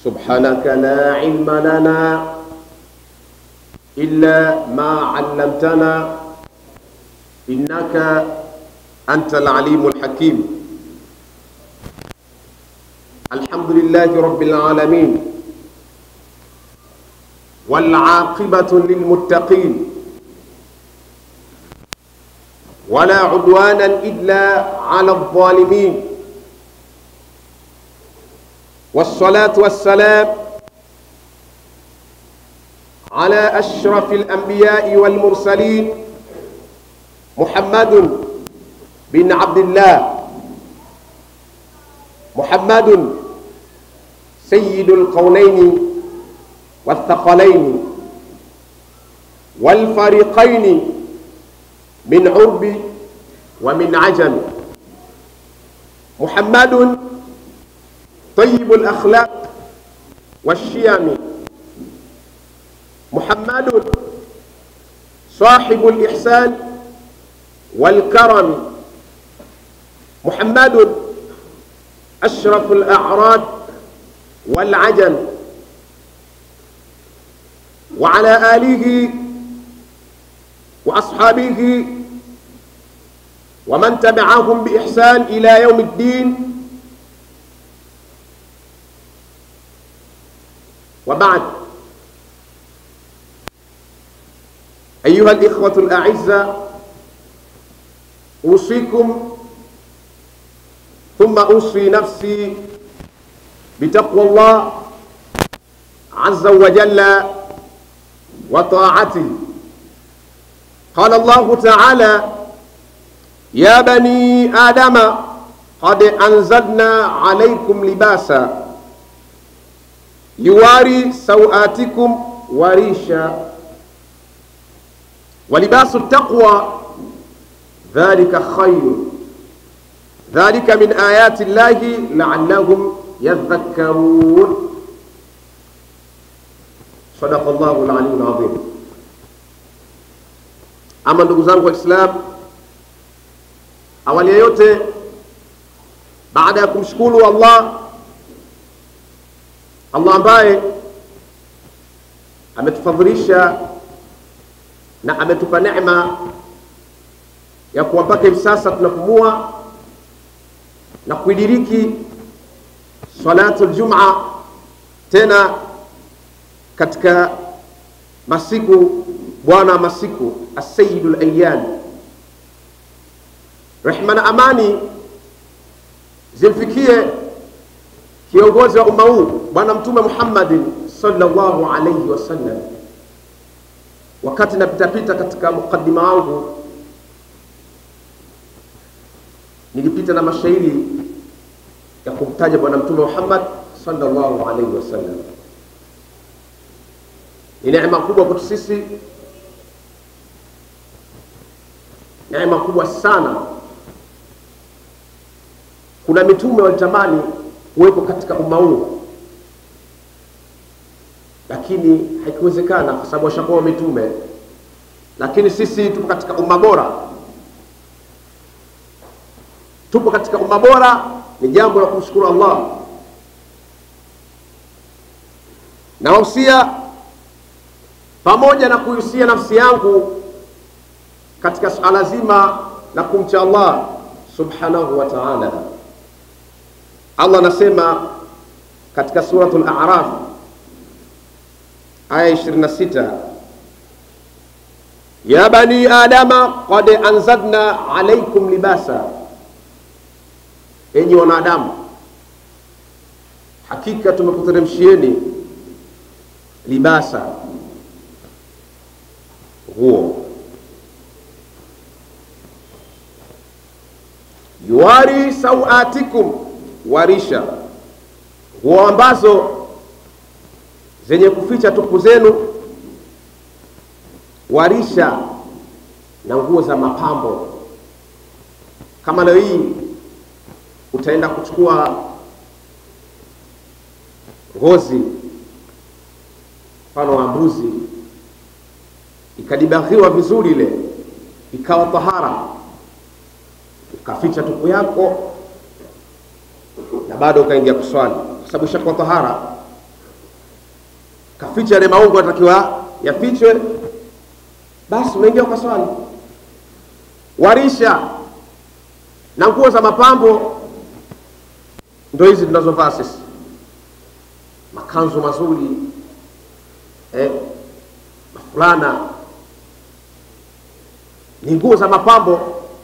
سبحانك لا علم لنا إلا ما علمتنا إنك أنت العليم الحكيم الحمد لله رب العالمين والعاقبة للمتقين ولا عدوانا إلا على الظالمين والصلاة والسلام على أشرف الأنبياء والمرسلين محمد بن عبد الله محمد سيد القولين والثقلين والفريقين من عرب ومن عجم محمد طيب الأخلاق والشيم محمد صاحب الإحسان والكرم محمد أشرف الأعراض والعجم وعلى آله وأصحابه ومن تبعهم بإحسان إلى يوم الدين وبعد أيها الإخوة الأعزة أوصيكم ثم أوصي نفسي بتقوى الله عز وجل وطاعته قال الله تعالى يا بني آدم قد أنزلنا عليكم لباسا يواري سوآتكم وريشا ولباس التقوى ذلك خير ذلك من آيات الله لعلهم يذكرون صدق الله العلي العظيم ama ndugu zangu waislamu awali ya yote baada ya kumshukuru allah allah ambaye ametufadhilisha na ametupa neema ya kuwa mpaka hivi sasa tunapumua na kuidiriki salatu ljuma tena katika masiku bwana masiku asayidu layan rehma na amani zimfikie kiongozi wa umma huu bwana mtume muhammadin sallallahu alaihi wasallam wakati napitapita katika muqadima wangu nilipita na mashairi ya kumtaja bwana mtume muhammad sallallahu alaihi wasallam ni neema kubwa kwetu sisi neema kubwa sana kuna mitume walitamani kuwepo katika umma huu lakini haikuwezekana kwa sababu washakuwa mitume lakini sisi tupo katika umma bora tupo katika umma bora ni jambo la kumshukuru allah na wahusia pamoja na kuhusia nafsi yangu katika suala zima la kumcha allah subhanahu wa taala allah anasema katika suratu laraf aya 26 ya bani adama qad anzalna alaikum libasa enyi wanadamu hakika tumekuteremshieni libasa nguo yuwari sauatikum warisha nguo ambazo zenye kuficha tupu zenu warisha na nguo za mapambo kama leo hii utaenda kuchukua ngozi mfano wa mbuzi ikadibaghiwa vizuri ile ikawa tahara ukaficha tupu yako na bado ukaingia kuswali kwa sababu ishakuwa tahara kaficha yale maungo yatakiwa yafichwe, basi unaingia ukaswali. Warisha na nguo za mapambo ndo hizi tunazovaa sisi, makanzu mazuri eh, mafulana ni nguo za mapambo.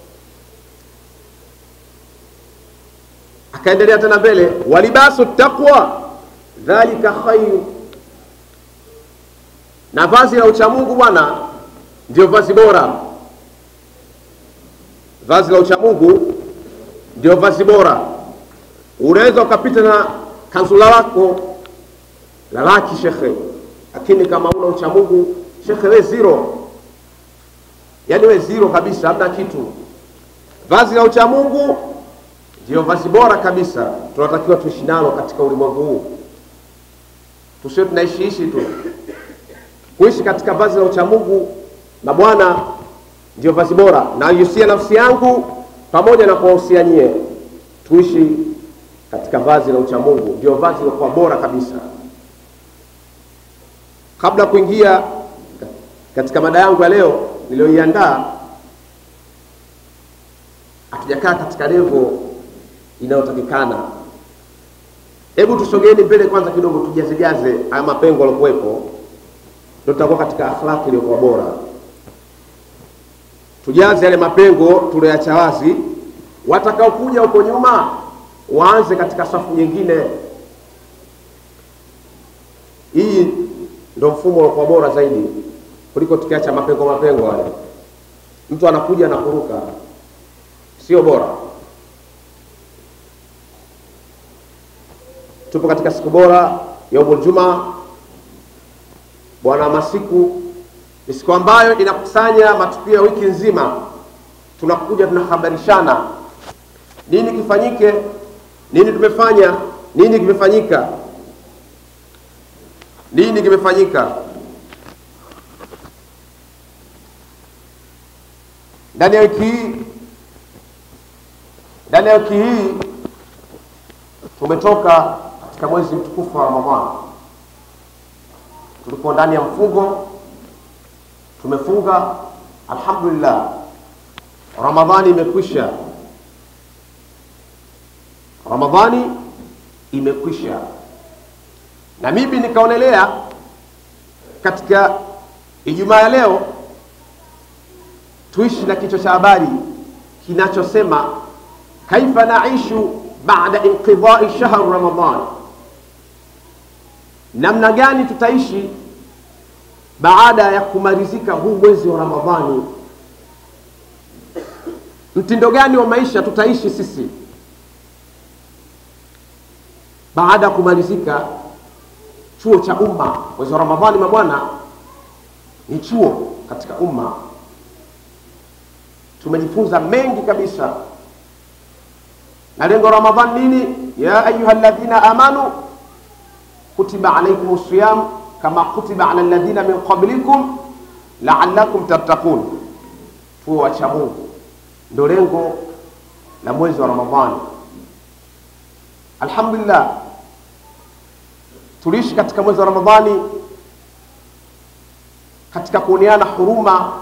Akaendelea tena mbele, walibasu taqwa dhalika khairu, na vazi la uchamungu bwana ndio vazi bora. Vazi la uchamungu ndio vazi bora. Unaweza ukapita na kanzula lako la laki shekhe, lakini kama una uchamungu shekhe, we zero yaani we zero kabisa, hamna kitu. Vazi la uchamungu ndio vazi bora kabisa, tunatakiwa tuishi nalo katika ulimwengu huu, tusio tunaishiishi tu. Kuishi katika vazi la uchamungu na Bwana ndio vazi bora, na yusia nafsi yangu pamoja na kuwahusia nyie, tuishi katika vazi la uchamungu, ndio vazi lilokuwa bora kabisa. Kabla kuingia katika mada yangu ya leo niliyoiandaa, hatujakaa katika levo inayotakikana. Hebu tusogeni mbele kwanza kidogo, tujazejaze haya mapengo yaliokuwepo, ndio tutakuwa katika akhlaki iliyokuwa bora. Tujaze yale mapengo tulioacha wazi, watakaokuja huko nyuma waanze katika safu nyingine. Hii ndio mfumo uliokuwa bora zaidi kuliko tukiacha mapengo mapengo haya, mtu anakuja na kuruka, sio bora. Tupo katika siku bora yaumul Jumaa, bwana masiku, ni siku ambayo inakusanya matukio ya wiki nzima. Tunakuja tunahabarishana nini kifanyike, nini tumefanya, nini kimefanyika, nini kimefanyika ndani ya wiki hii. Ndani ya wiki hii tumetoka katika mwezi mtukufu wa Ramadhani, tulikuwa ndani ya mfungo, tumefunga alhamdulillah, Ramadhani imekwisha, Ramadhani imekwisha, na mimi nikaonelea katika Ijumaa ya leo tuishi na kichwa cha habari kinachosema kaifa naishu baada inqidai shahr Ramadan, namna gani tutaishi baada ya kumalizika huu mwezi wa Ramadhani. Mtindo gani wa maisha tutaishi sisi baada ya kumalizika chuo cha umma. Mwezi wa Ramadhani, mabwana, ni chuo katika umma tumejifunza mengi kabisa, na lengo la Ramadhan nini? ya ayuha alladhina amanu kutiba alaykum siyam kama kutiba ala alladhina min qablikum la'allakum tattaqun. Tuwe wacha Mungu, ndio lengo la mwezi wa Ramadhani. Alhamdulillah, tuliishi katika mwezi wa Ramadhani katika kuoneana huruma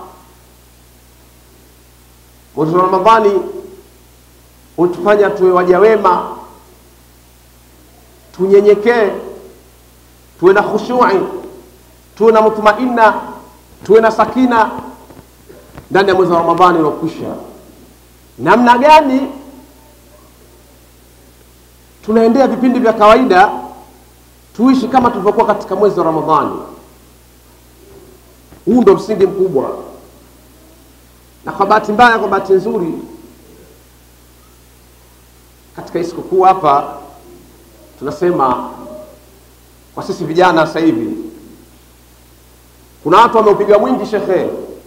Mwezi wa Ramadhani ulitufanya tuwe waja wema, tunyenyekee, tuwe na khushui, tuwe na mutmainna, tuwe na sakina ndani ya mwezi wa Ramadhani uliokwisha. Namna gani tunaendea vipindi vya kawaida, tuishi kama tulivyokuwa katika mwezi wa Ramadhani. Huu ndo msingi mkubwa na kwa bahati mbaya, kwa bahati nzuri, katika hii sikukuu hapa tunasema kwa sisi vijana sasa hivi kuna watu wameupiga mwingi shekhe,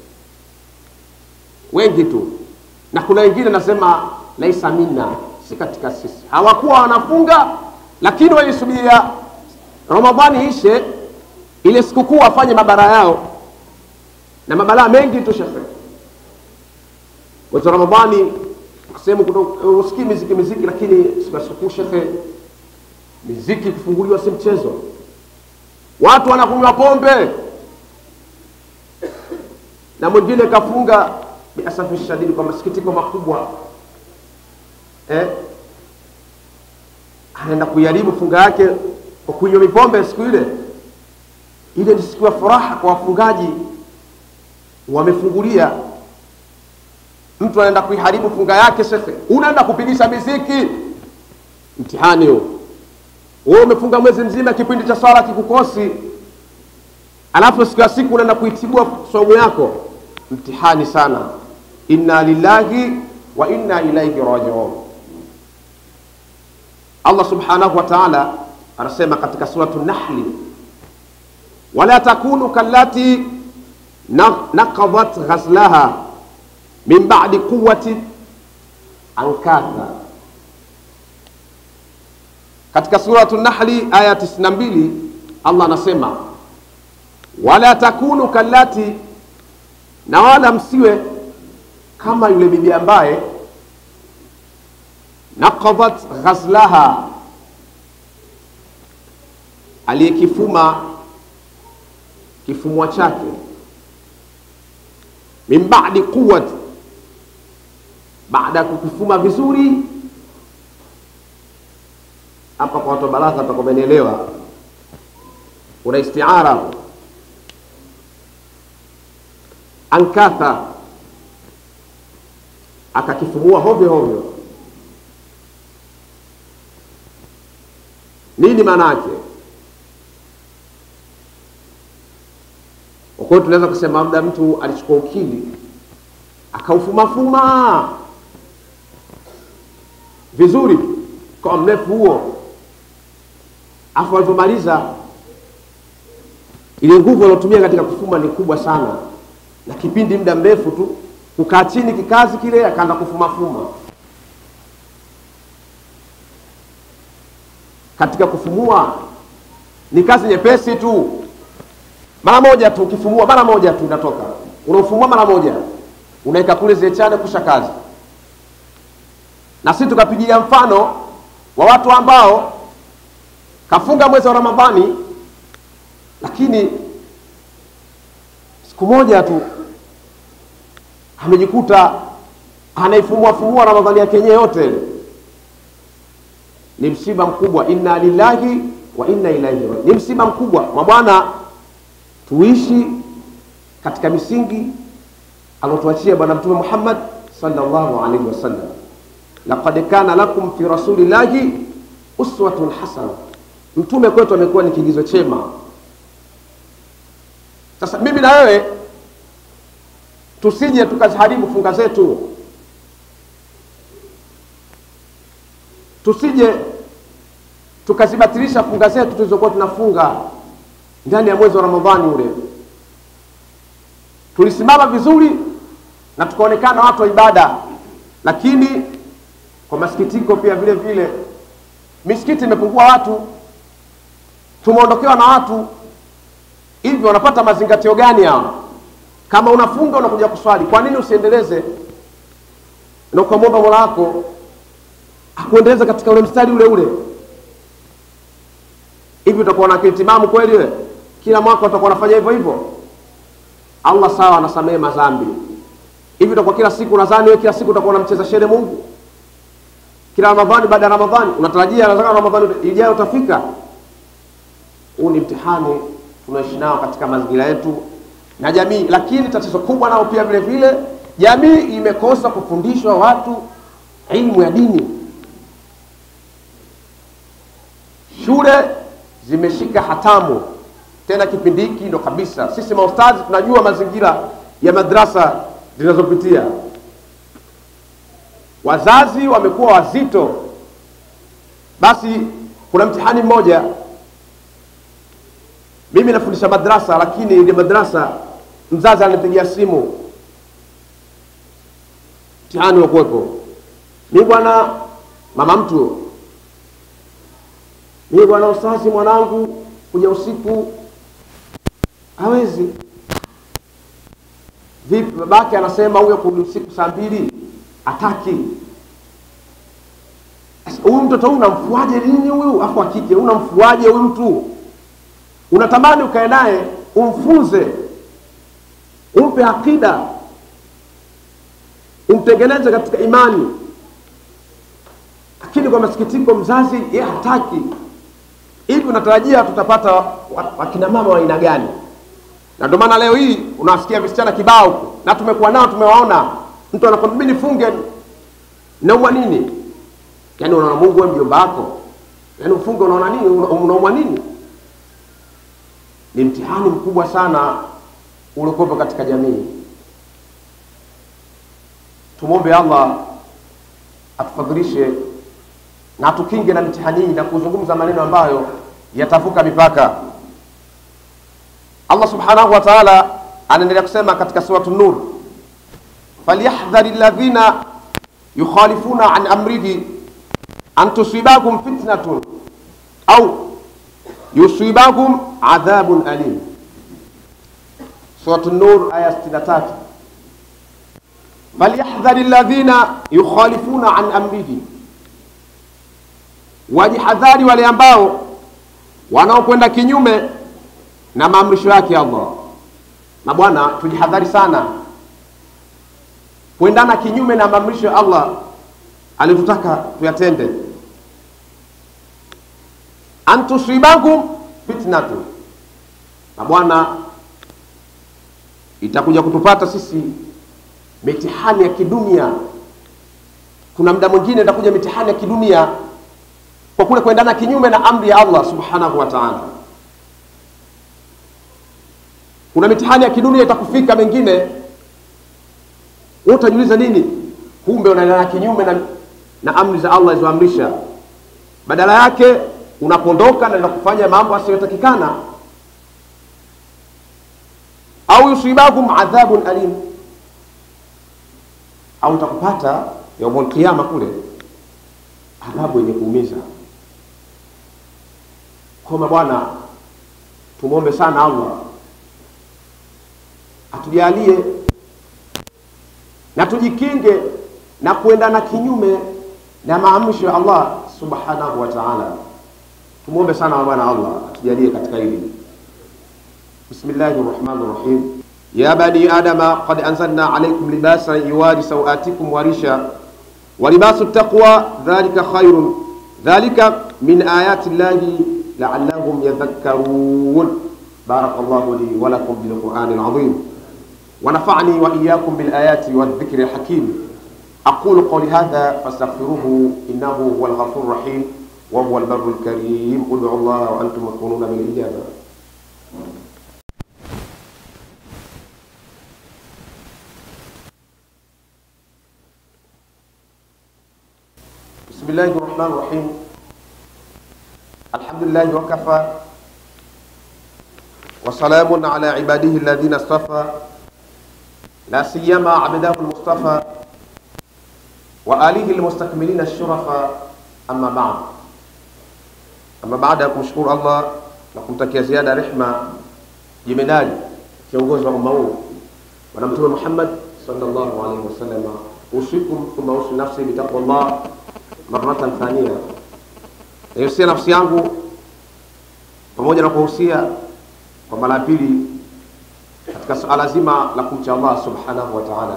wengi tu, na kuna wengine nasema laisa minna, si katika sisi. Hawakuwa wanafunga, lakini walisubiria Ramadhani ishe ile sikukuu wafanye mabara yao, na mabalaa mengi tu shekhe mwezi wa Ramadhani sehemu usikii miziki miziki, lakini siku ya sikukuu shekhe, miziki kufunguliwa si mchezo. watu wanakunywa pombe na mwingine kafunga biasafi shadidi kwa masikitiko makubwa eh? anaenda kuiharibu funga yake kwa kunywa mipombe siku ile ile ni siku ya furaha kwa wafungaji wamefungulia mtu anaenda kuiharibu funga yake shekhe unaenda kupigisha miziki mtihani huo wewe umefunga mwezi mzima kipindi cha swala kikukosi alafu siku ya siku unaenda kuitibua somu yako mtihani sana inna lillahi wa inna ilaihi rajiun allah subhanahu wa taala anasema katika suratu nahli wala takunu kallati naqadat ghazlaha min ba'di quwwati ankatha katika suratu nahli aya 92 allah anasema wala takunu kallati na wala msiwe kama yule bibi ambaye naqadat ghazlaha aliyekifuma kifumwa chake min ba'di quwwati baada ya kukifuma vizuri hapa kwa watu wa balagha takomenielewa kuna istiara ankatha akakifumua hovyo hovyo nini maana yake kwa hiyo tunaweza kusema labda mtu alichukua ukili akaufumafuma vizuri kwa mrefu huo afu alivyomaliza ile nguvu aliotumia katika kufuma ni kubwa sana na kipindi muda mrefu tu kukaa chini kikazi kile akaanza kufumafuma katika kufumua ni kazi nyepesi tu mara moja tu ukifumua mara moja tu inatoka unaufumua mara moja unaweka kule zile chane kusha kazi na sisi tukapigia mfano wa watu ambao kafunga mwezi wa ramadhani lakini siku moja tu amejikuta anaifumua fumua ramadhani yake yenyewe yote ni msiba mkubwa inna lillahi wa inna ilaihi rajiun ni msiba mkubwa mabwana tuishi katika misingi aliotuachia bwana mtume muhammad sallallahu alaihi wasallam laqad kana lakum fi rasulillahi uswatun hasana mtume kwetu amekuwa ni kigizo chema sasa mimi na wewe tusije tukaziharibu funga zetu tusije tukazibatilisha funga zetu tulizokuwa tunafunga ndani ya mwezi wa ramadhani ule tulisimama vizuri na tukaonekana watu wa ibada lakini kwa masikitiko pia vile vile misikiti imepungua watu tumeondokewa na watu hivi wanapata mazingatio gani hawa kama unafunga unakuja kuswali kwa nini usiendeleze na ukamwomba mola wako akuendeleze katika ule mstari ule ule hivi utakuwa na akili timamu kweli wewe kila mwaka utakuwa unafanya hivyo hivyo allah sawa anasamehe madhambi hivi utakuwa kila siku unadhani wewe kila siku utakuwa unamcheza shere mungu kila ramadhani baada ya ramadhani unatarajia nataka ramadhani ijayo utafika huu ni mtihani tunaishi nao katika mazingira yetu na jamii lakini tatizo kubwa nao pia vile vile jamii imekosa kufundishwa watu ilmu ya dini shule zimeshika hatamu tena kipindi hiki ndo kabisa sisi maustazi tunajua mazingira ya madrasa zinazopitia wazazi wamekuwa wazito basi kuna mtihani mmoja mimi nafundisha madrasa lakini ile madrasa mzazi ananipigia simu mtihani wa kuwepo mi bwana mama mtu mi bwana ustazi mwanangu kuja usiku hawezi vipi babake anasema huyo kurudi usiku saa mbili ataki huyu mtoto huyu unamfuaje nini huyu afu akike unamfuaje huyu mtu unatamani ukae naye umfunze, umpe akida, umtengeneze katika imani, lakini kwa masikitiko mzazi yeye hataki. Hivi unatarajia tutapata wa- wakina mama wa aina gani? Na ndio maana leo hii unawasikia visichana kibao huko, na tumekuwa nao, tumewaona. Mtu anakwambia mimi nifunge, naumwa nini? Yaani unaona Mungu wewe mjomba wako, yaani ufunge, unaona nini? Una- Unaumwa nini? Ni mtihani mkubwa sana uliokuwepo katika jamii. Tumwombe Allah atufadhilishe na atukinge na mitihani hii na kuzungumza maneno ambayo yatavuka mipaka. Allah subhanahu wa ta'ala anaendelea kusema katika suratu Nur, falyahdhari alladhina yukhalifuna an amrihi an tusibakum fitnatun au yusibakum adhabun alim. Suratu Nur aya 63, falyahdhari alladhina yukhalifuna an amrihi, wajihadhari wale ambao wanaokwenda kinyume na maamrisho yake Allah. Na bwana, tujihadhari sana kuendana kinyume na maamrisho ya Allah aliyotutaka tuyatende. antusibakum fitnatu, na bwana, itakuja kutupata sisi mitihani ya kidunia. Kuna muda mwingine itakuja mitihani ya kidunia kwa kule kuendana kinyume na amri ya Allah subhanahu wa ta'ala. Kuna mitihani ya kidunia itakufika mengine, wewe utajiuliza nini? Kumbe unaendana kinyume na, na amri za Allah alizoamrisha. Badala yake unapondoka na kufanya mambo asiyotakikana, au yusibakum adhabun alim, au utakupata yaumul qiyama kule adhabu yenye kuumiza. Koma bwana, tumwombe sana Allah atujalie na tujikinge na kuendana kinyume na maamrisho ya Allah subhanahu wa ta'ala. Tumwombe sana bwana Allah atujalie katika hili. Bismillahir Rahmanir Rahim. Ya bani adama qad anzalna alaykum libasan yuwari sawatikum wa risha wa libasu taqwa dhalika khairun dhalika min ayati llahi la'allahum yadhakkarun. Barakallahu li wa lakum bil Qur'anil azim. ونفعني وإياكم بالآيات والذكر الحكيم أقول قولي هذا فاستغفروه إنه هو الغفور الرحيم وهو البر الكريم ادعوا الله وأنتم مطمئنون بالإجابة بسم الله الرحمن الرحيم الحمد لله وكفى وسلام على عباده الذين اصطفى لا سيما عبده المصطفى وآله المستكملين الشرفاء أما بعد أما بعد ya kumshukuru Allah na kumtakia ziada rehma jemedali kiongozi wa umma huu bwana mtume Muhammad sallallahu alaihi wasallam usikum thumma usi nafsi bitaqwallah maratan thania naihusia nafsi yangu pamoja na kuhusia kwa mara ya pili katika suala zima la kumcha Allah subhanahu wa ta'ala.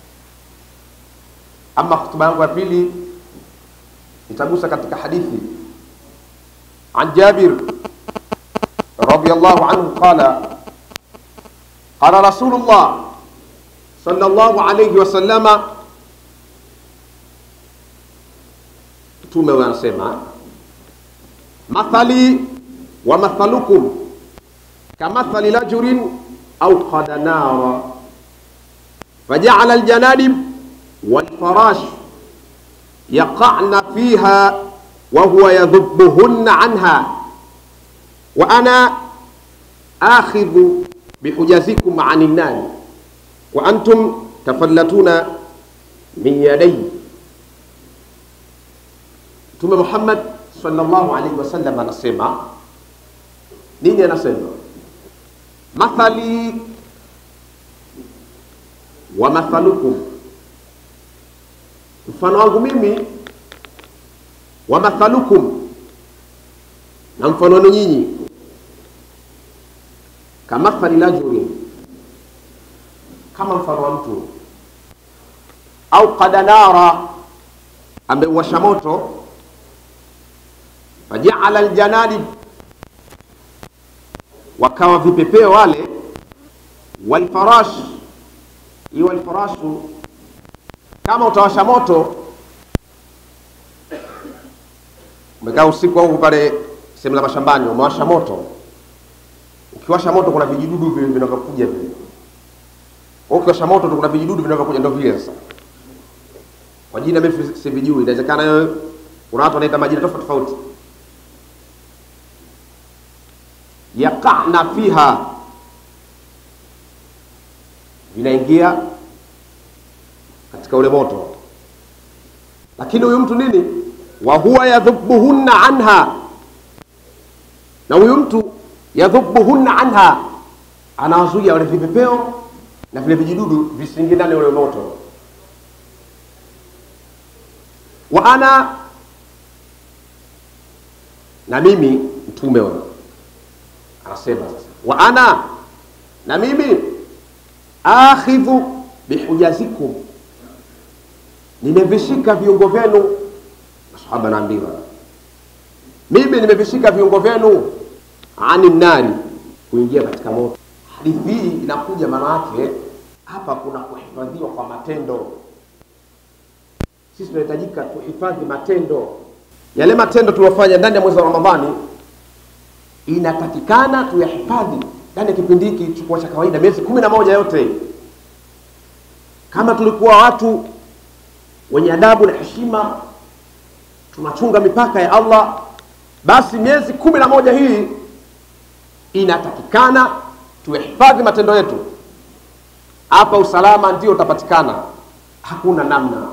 Ama hotuba yangu ya pili nitagusa katika hadithi an Jabir radiyallahu anhu qala qala Rasulullah sallallahu alayhi wasallama, Mtume anasema mathali wa mathalukum kamathali rajurin أوقد نارا فجعل الجنادب والفراش يقعن فيها وهو يذبهن عنها وأنا آخذ بحجزكم عن النار وأنتم تفلتون من يدي ثم محمد صلى الله عليه وسلم anasema nini anasema mathali wa mathalukum, mfano wangu mimi, wa mathalukum, na mfano wenu nyinyi, kamathali rajulin, kama mfano wa mtu au qada nara, ameuwasha moto, fajaala aljanadib, wakawa vipepeo wale, walfarash, hiyo walfarashu, kama utawasha moto umekaa usiku au pale sehemu za mashambani, umewasha moto. Ukiwasha moto, kuna vijidudu vile vinavyokuja vile. Ukiwasha moto tu kuna vijidudu vinavyokuja, ndio vile sasa. Kwa jina mimi sivijui, inawezekana wewe kuna watu wanaita majina tofauti tofauti. Yaqana fiha, vinaingia katika ule moto, lakini huyu mtu nini wa huwa yadhubuhunna anha, na huyu mtu yadhubuhunna anha, anawazuia wale vipepeo na vile vijidudu visiingie ndani ule moto. Wa ana, na mimi mtume wa anasema sasa, wa ana, na mimi akhidhu bihujazikum, nimevishika viungo vyenu Sahaba naambiwa mimi nimevishika viungo vyenu ani nari, kuingia katika moto. Hadithi hii inakuja, maana yake hapa kuna kuhifadhiwa kwa matendo. Sisi tunahitajika tuhifadhi matendo, yale matendo tuliyofanya ndani ya mwezi wa Ramadhani, inatakikana tuyahifadhi ndani ya kipindi hiki chukua cha kawaida, miezi kumi na moja yote. Kama tulikuwa watu wenye adabu na heshima tunachunga mipaka ya Allah, basi miezi kumi na moja hii inatakikana tuhifadhi matendo yetu. Hapa usalama ndio utapatikana, hakuna namna.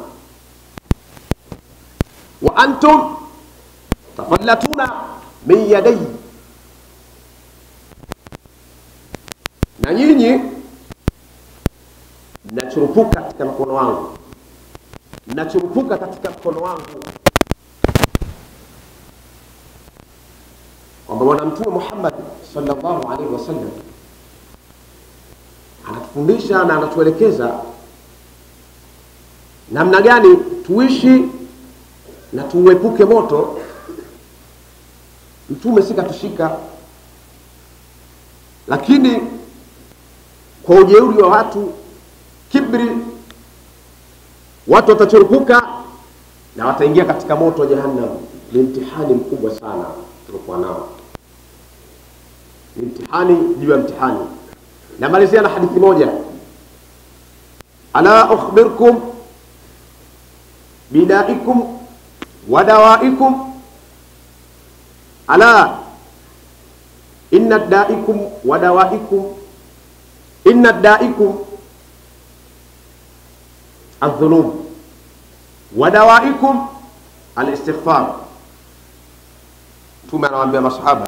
wa antum tafallatuna min yadai, na nyinyi mnachurupuka katika mkono wangu, mnachurupuka katika mkono wangu kwamba Bwana Mtume Muhammad sallallahu alaihi wasallam anatufundisha na anatuelekeza namna gani tuishi na tuuepuke moto. Mtume si katushika, lakini kwa ujeuri wa watu, kibri, watu watachurupuka na wataingia katika moto wa Jahannam. Ni mtihani mkubwa sana tulikuwa nao ni mtihani juu ya mtihani. Namalizia na hadithi moja, ala ukhbirkum bidaikum wa dawaikum, ala inna daikum wa dawaikum, inna daikum aldhunub wa dawaikum alistighfar. Mtume anawaambia masahaba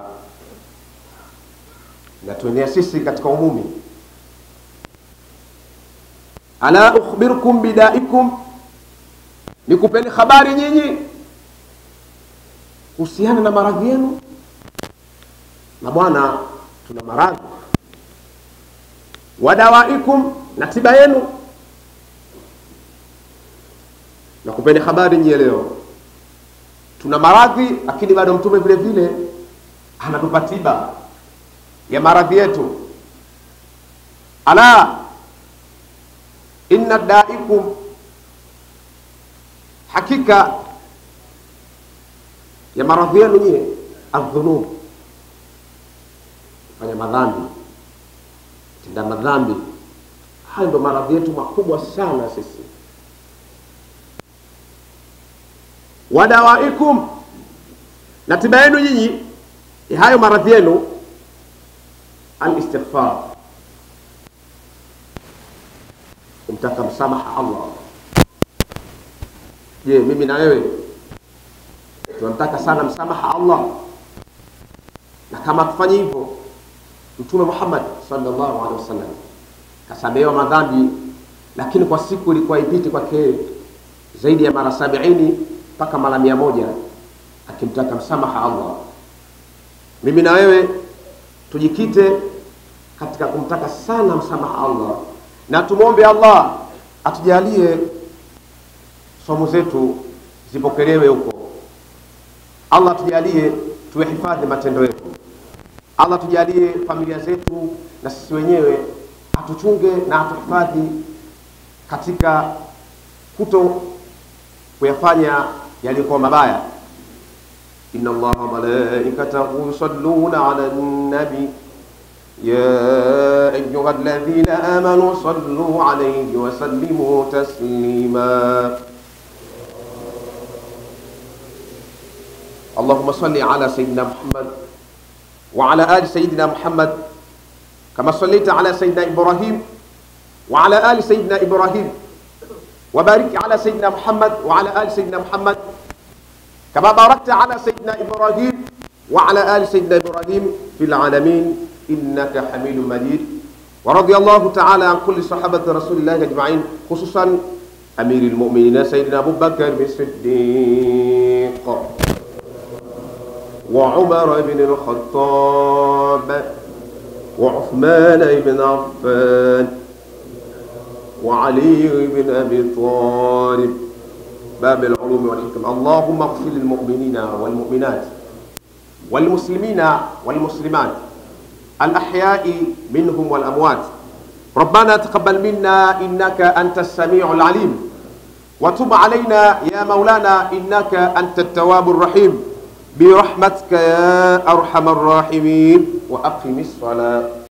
natuenea sisi katika umumi, ala ukhbirukum bidaikum, nikupeni habari nyinyi kuhusiana na maradhi yenu. Na bwana, tuna maradhi. Wadawaikum, na tiba yenu. Nakupeni habari nyinyi leo, tuna maradhi, lakini bado mtume vile vile anatupa tiba ya maradhi yetu. Ala inna daikum, hakika ya maradhi yenu nyie, aldhunub, fanya madhambi, tenda madhambi. Hayo ndo maradhi yetu makubwa sana sisi. Wadawaikum, na tiba yenu nyinyi ya hayo maradhi yenu alistighfar, kumtaka msamaha Allah. Je, mimi na wewe tunamtaka sana msamaha Allah? Na kama tufanye hivyo, Mtume Muhammad sallallahu alaihi wasallam kasamehewa madhambi, lakini kwa siku ilikuwa ipiti kwake zaidi ya mara sabiini mpaka mara mia moja akimtaka msamaha Allah. Mimi na wewe tujikite katika kumtaka sana msamaha Allah, na tumwombe Allah atujalie somo zetu zipokelewe huko. Allah atujalie tuyahifadhi matendo yetu. Allah tujalie familia zetu na sisi wenyewe atuchunge na atuhifadhi katika kuto kuyafanya yaliyokuwa mabaya. inna Allaha wa malaikatahu yusalluna ala nabi ya ayuha alladhina amanu sallu alayhi wa sallimu taslima اللهم صل على سيدنا محمد وعلى آل سيدنا محمد كما صليت على سيدنا إبراهيم وعلى آل سيدنا إبراهيم وبارك على سيدنا محمد وعلى آل سيدنا محمد كما باركت على سيدنا إبراهيم وعلى آل سيدنا إبراهيم في العالمين إنك حميد مجيد ورضي الله تعالى عن كل صحابة رسول الله أجمعين خصوصا أمير المؤمنين سيدنا أبو بكر الصديق وعمر بن الخطاب وعثمان بن عفان وعلي بن ابي طالب باب العلوم والحكم اللهم اغفر للمؤمنين والمؤمنات والمسلمين والمسلمات الاحياء منهم والاموات ربنا تقبل منا انك انت السميع العليم وتب علينا يا مولانا انك انت التواب الرحيم برحمتك يا ارحم الراحمين واقم الصلاه